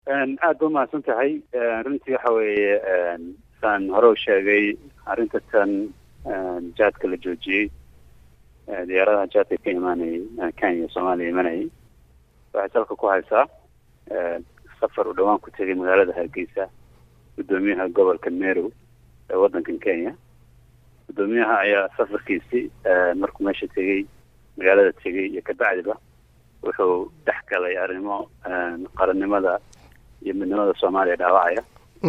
aad ba umahadsan tahay runtii waxa weeye saan hore u sheegay arrinta tan jaadka la joojiyey diyaaradaha jaadka ka imaanayay kenya soomaaliya imanayay waxay salka ku haysaa safar uu dhawaan ku tegay magaalada hargeysa guddoomiyaha gobolka merow ee waddankan kenya guddoomiyaha ayaa safarkiisi markuu meesha tegey magaalada tegey iyo kabacdiba wuxuu dhex galay arrimo qarannimada iyo midnimada soomaaliya dhaawacaya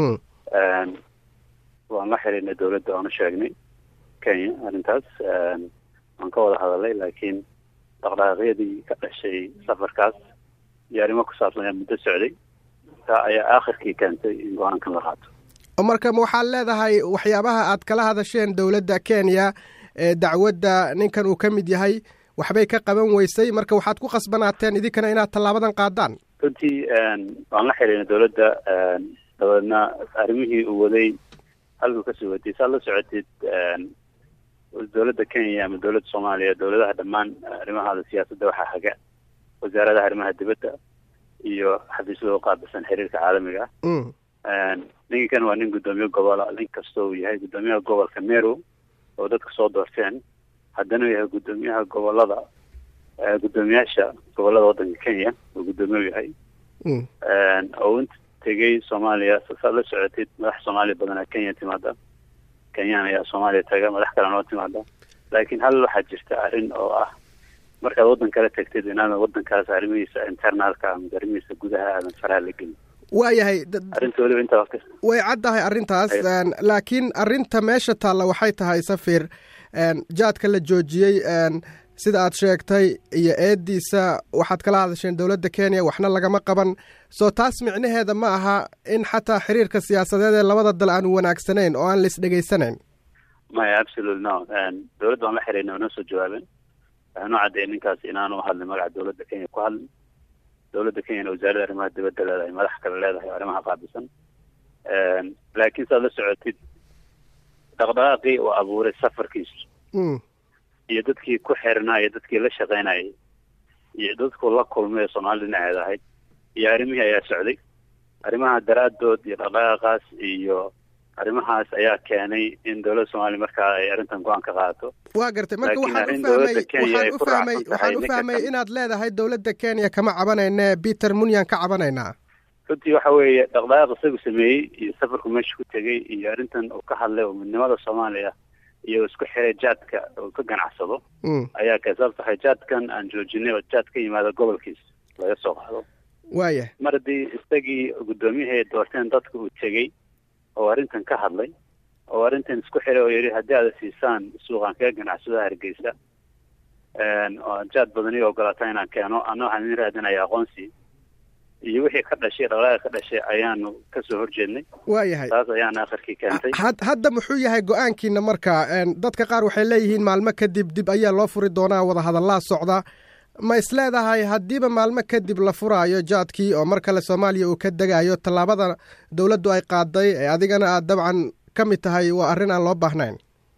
waan la xiriirnay dawladda oonu sheegnay kenya arrintaas waan ka wada hadalay laakiin dhaqdhaqaaqyadii ka dhashay safarkaas iyo arrimo ku saabsan ayaa muddo socday taa ayaa aakhirkii keentay in go-aankan la qaato marka ma waxaad leedahay waxyaabaha aad kala hadasheen dowladda kenya ee dacwadda ninkan uu ka mid yahay waxbay ka qaban weysay marka waxaad ku khasbanaateen idinkana inaad tallaabadan qaadaan runtii waan la xiriirnay dawladda dabeedna arrimihii uu waday halkuu kasoo watay saad la socotid dawladda kenya ama dawladda soomaaliya dawladaha dhammaan arrimahaada siyaasadda waxaa haga wasaaradaha arrimaha dibadda iyo xafiisyada uqaabilsan xiriirka caalamiga ah ninkan waa nin guddoomiye gobola nin kastoo uu yahay guddoomiyaha gobolka merow oo dadka soo doorteen haddana uu yahay guddoomiyaha gobolada guddoomiyaasha gobolada waddanka kenya uu guddoomiye u yahay oo inta tegay soomaaliya saad la socotid madax soomaaliya badanaa kenya timaada kenyaan ayaa soomaaliya taga madax kale noo timaada laakiin hal waxaa jirta arrin oo ah markaad waddan kala tagtid inaadan waddankaas arrimihiisa internaalka ama arrimihiisa gudaha aadan faraha la gelin waayahay arrinta weliba intaa way caddahay arrintaas laakiin arrinta meesha taalla waxay tahay safir jaadka la joojiyey sida aad sheegtay iyo eediisa waxaad kala hadasheen dowladda kenya waxna lagama qaban soo taas micnaheeda ma aha in xataa xiriirka siyaasadeed ee labada dal aanu wanaagsanayn oo aan la isdhegaysanayn maya absolute no dowladda waan la xiriirnay noo soo jawaabeen waxaanu caddeeyay ninkaas inaanu hadlin magaca dowladda kenya ku hadlin dowladda kenyana wasaaradda arrimaha dibadda leedahay madax kale leedahay o arrimaha qaabilsan laakiin saad la socotid dhaqdhaqaaqii uu abuuray safarkiisu iyo dadkii ku xirnaa iyo dadkii la shaqaynayay iyo dadku la kulmay ee soomaalida dhinaceeda ahayd iyo arrimihii ayaa socday arrimaha daraaddood iyo dhaqdhaqaaqaas iyo arrimahaas ayaa keenay in dowladda soomaaliya markaa ay arrintan go-aan ka qaadato waa gartay marka waxaan ufahmay waxaan ufahmay waxaan u fahmay inaad leedahay dowladda kenya kama cabanayne peter munyan ka cabanaynaa runtii waxa weeye dhaqdhaqaaq isagu sameeyey iyo safarku meesha ku tegey iyo arrintan uu ka hadlay oo midnimada soomaaliya iyo isku xiray jaadka uu ka ganacsado ayaa ka sababta waxay jaadkan aan joojinay oo jaad ka yimaada gobolkiisa laga soo qaado waaya mar haddii isagii guddoomiyahii doorteen dadka uu tegey oo arrintan ka hadlay oo arrintan isku xiray oo yidhi haddii aada siisaan suuqaan kaga ganacsado hargeysa oo jaad badan ii ogolaata inaan keeno ana waxaan idin raadinaya aqoonsi iyo wixii ka dhashay dhaqdhaqaaqa ka dhashay ayaanu kasoo horjeednay waayahay taas ayaana akhirkii keentay hadda muxuu yahay go-aankiina marka dadka qaar waxay leeyihiin maalmo kadib dib ayaa loo furi doonaa wadahadallaa socda ma is leedahay haddiiba maalmo kadib la furaayo jaadkii oo mar kale soomaaliya uu ka degayo tallaabada dowladdu ay qaaday ee adigana aad dabcan ka mid tahay waa arrin aan loo baahnayn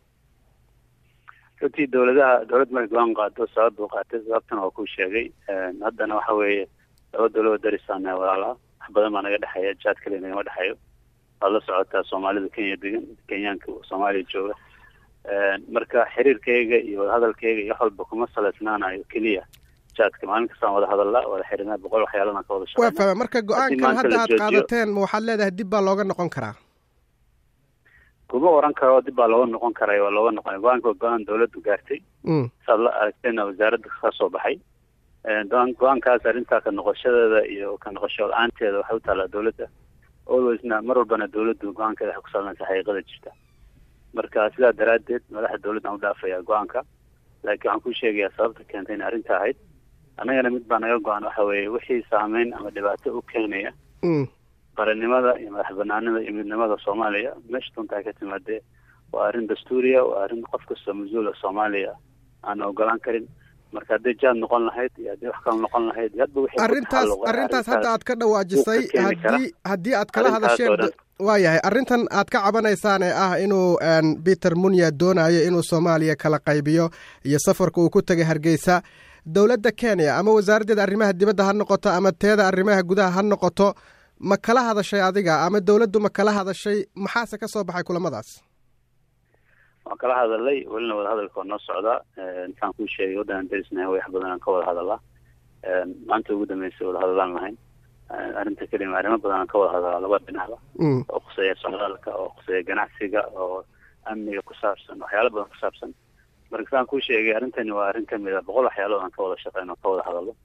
runtii dowladaha dowladd markay go-aan qaado sabab buu qaatay sababtana waa kuu sheegay haddana waxa weeye laba dowlado darisaana walaalaha wax badan baa naga dhexeeya jaad kale nagama dhexeeyo waad la socotaa soomaalida kenya degan kenyaanka soomaaliya jooga marka xiriirkayga iyo wadahadalkayga iyo wax walba kuma salaysnaanayo keliya jaadka maalin kastaan wada hadalla wada xiriirnaa boqol waxyaalana ka wada waa fahma marka go-aankan hadda aad qaadateen ma waxaad leedahay dib baa looga noqon karaa kuma oran karo dib baa looga noqon karay waa looga noqonay go-aanka waa go-aan dowladdu gaartay saad la aragtayna wasaaradda ka soo baxay go-aankaas arrintaa ka noqoshadeeda iyo ka noqosho la-aanteeda waxay u taallaa dowladda alwaysna mar walbana dowladdu go-aankeeda waxay ku salmaysa xaqiiqada jirta marka sidaa daraaddeed madaxa dowladdan u dhaafaya go-aanka laakiin waxaan kuu sheegayaa sababta keentay inay arrinta ahayd annagana mid baa naga go-an waxa weeye wixii saameyn ama dhibaato u keenaya qarannimada iyo madax banaanida iyo midnimada soomaaliya meesha dunta ay ka timaadee waa arrin dastuuriya waa arrin qof kastoo mas-uula soomaaliya aan ogolaan karin marka hadday jaad noqon lahayd iyo haddii wax kale noqon lahayd hadba wixii arrintaas arrintaas hadda aad ka dhawaajisay haddii haddii aad kala hadasheen waayahay arrintan aad ka cabanaysaan ee ah inuu peter munya doonayo inuu soomaaliya kala qaybiyo iyo safarka uu ku tegay hargeysa dowladda kenya ama wasaaraddeeda arrimaha dibadda ha noqoto ama teeda arrimaha gudaha ha noqoto ma kala hadashay adiga ama dowladdu ma kala hadashay maxaase ka soo baxay kulamadaas waan kala hadalay welina wadahadalka waa noo socdaa intaan kuu sheegay waddanan darisnahay wax badan aan ka wada hadalaa maanta ugu dambeysay wada hadalaan lahayn arrinta kelima arrimo badan aan ka wada hadalaa laba dhinacba oo khuseeya socdaalka oo khuseeya ganacsiga oo amniga ku saabsan waxyaala badan ku saabsan marka saan kuu sheegay arrintani waa arrin kamid a boqol waxyaalood aan ka wada shaqeyn oo ka wada hadalo